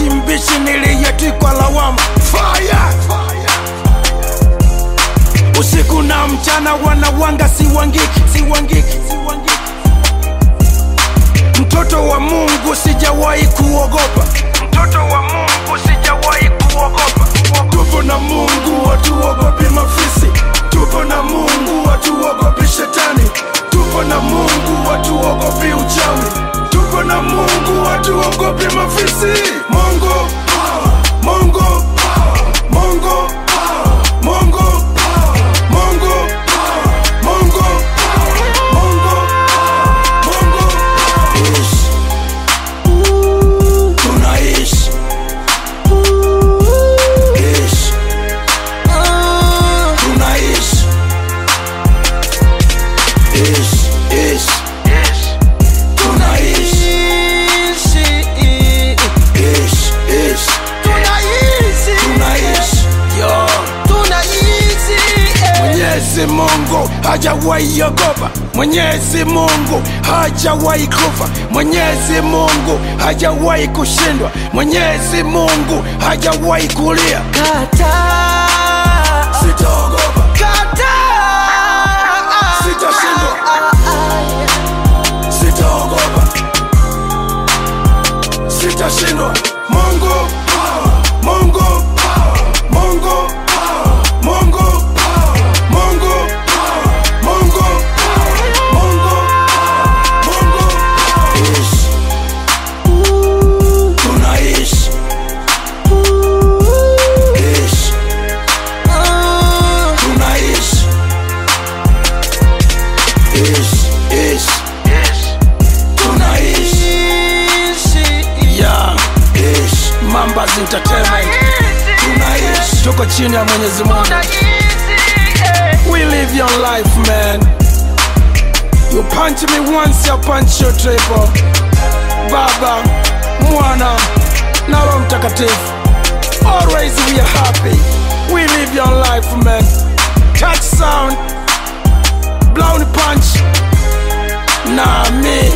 wakati mbichi niliyetwikwa lawama fire usiku na mchana wanawanga siwangiki siwangiki siwangiki mtoto wa mungu sijawahi kuogopa mtoto wa mungu sijawahi kuogopa tupo na mungu hatuogopi mafisi tupo na mungu hatuogopi shetani tupo na mungu hatuogopi uchawi tupo na mungu hatuogopi mafisi mungu power, mungu power, mungu power, mungu power, mungu power, mungu power, mungu power, mungu power. Ishi. tunaishi Ishi. tunaishi Ishi, ishi. tunaishi Ishi, ishi. tunaishi Yo. Mwenyezi Mungu hajawahi ogopa, Mwenyezi Mungu hajawahi kufa, Mwenyezi Mungu hajawahi kushindwa, Mwenyezi Mungu hajawahi kulia. Sitaogopa, sitashindwa, sitaogopa, sitashindwa. Mungu power, Mungu power, Mungu power, Mungu power, Mungu power, Mungu power, Mungu power, Mungu power. Ishi. Tunaishi. Ishi. Tunaishi. Ishi, ishi. Tunaishi. Yeah. Ishi. Mambas Entertainment. Tunaishi. Tuko chini ya Mwenyezi Mungu. We live your life, man. You punch me once, I punch you triple. Baba, Mwana, na Roho Mtakatifu. Always we are happy. We live your life, man. Touch sound, blown punch. Nah, me.